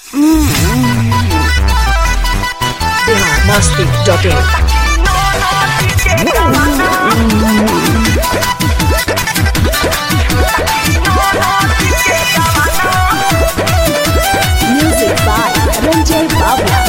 biharmasti.in Music by Ranjay Babla.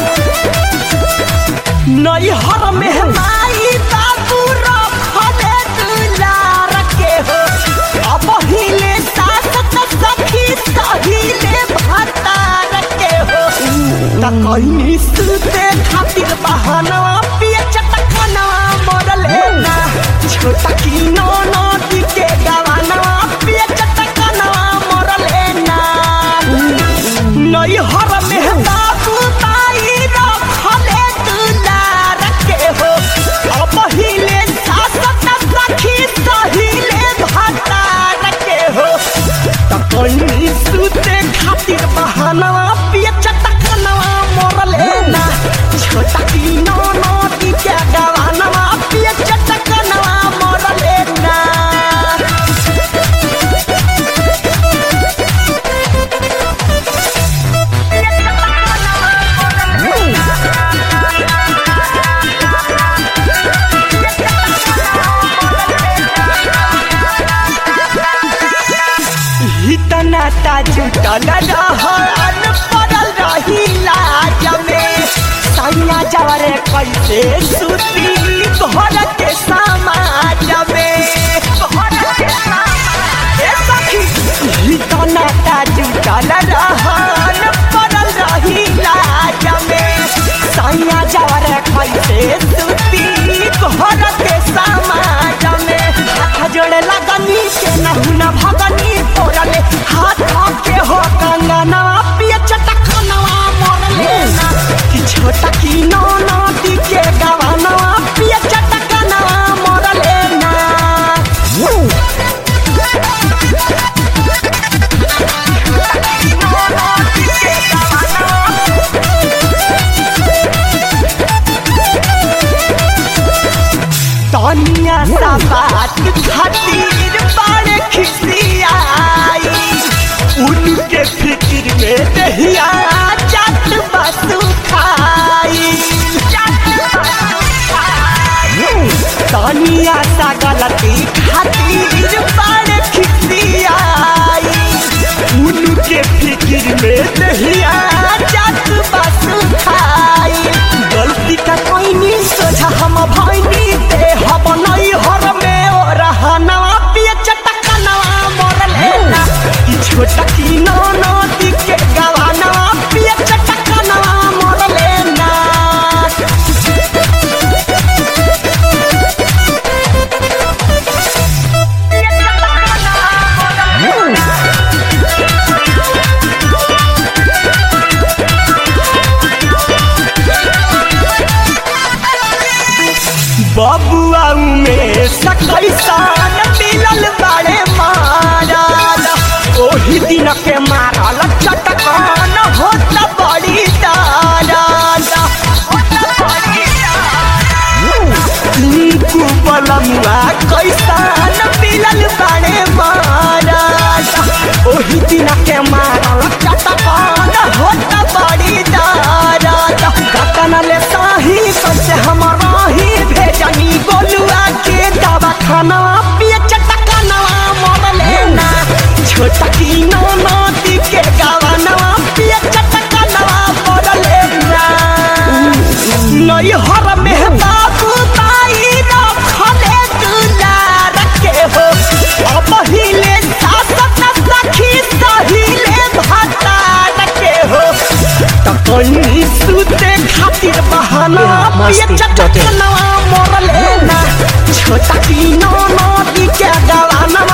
नैहर में माई बाबू रखले दुलार के हो अब हिले सास त सखी सहिले भतार के हो त कहीं सुते खातिर बहाना पिए चटकना मरले ना छोटा की नो नो के गवाना पिए चटकना मरले ना नैहर में बाबू ताई रखले दुलार के हो अब हिले सास त सखी सहिले भतार के हो त कहीं सुते खातिर बहाना पिए चटकना मोरले ना छोटा की नो नो के गवाना पिए चटकना मोरले ना इतना जुटल रहन पड़ल रही लाज में सैया जवरे कैसे सुती घर के समाज में ए सखी, इतना जुटल रहन पड़ल रही लाज में सैया जवरे कैसे सुती घर के समाज में हाथ जोड़े लगनी के नहु न भगनी तोरले हाथ के हो कंगना पिए चटकनवा मोरले ना कि छोटा की नो नो के गवाना पिए चटकनवा मोरले ना तनिया सा बात खातिर बड़े खिसियाई उनके फिक्र में दहिया जात बसु खाई तनिया सा गलती खातिर बड़े खिसियाई उनके फिक्र में दहिया जात बसु खाई गलती का कोई नहीं सोझा हम भैनी दे हम नहीं हर में ओ रहना पिए चटकनवा मोरले ना कि छोटा की नो नो के गवाना पिए चटकनवा मोरले ना बबुआ में सकैसान मिलल बड़े मारल ओही दिन के मारल चटकान होत बड़ी दारल नीकू बलमुआ कैसान मिलल बड़े मारल ओही दिन के मारल चटकान होत बड़ी दारल कतन ले साही कैसे हमारा ही भेजनी गोलुआ के दवा खाना पिए चटकनवा मोरले ना छोटा की नो नदी के गवाना पिए चटकनवा मोरले ना नैहर में बाबू ताई रखले दुलार के हो अब हिले सास त सखी सहिले भतार के हो त कहीं सुते खातिर बहाना पिए चटकनवा मोरले ना छोटा की नो नदी के गवाना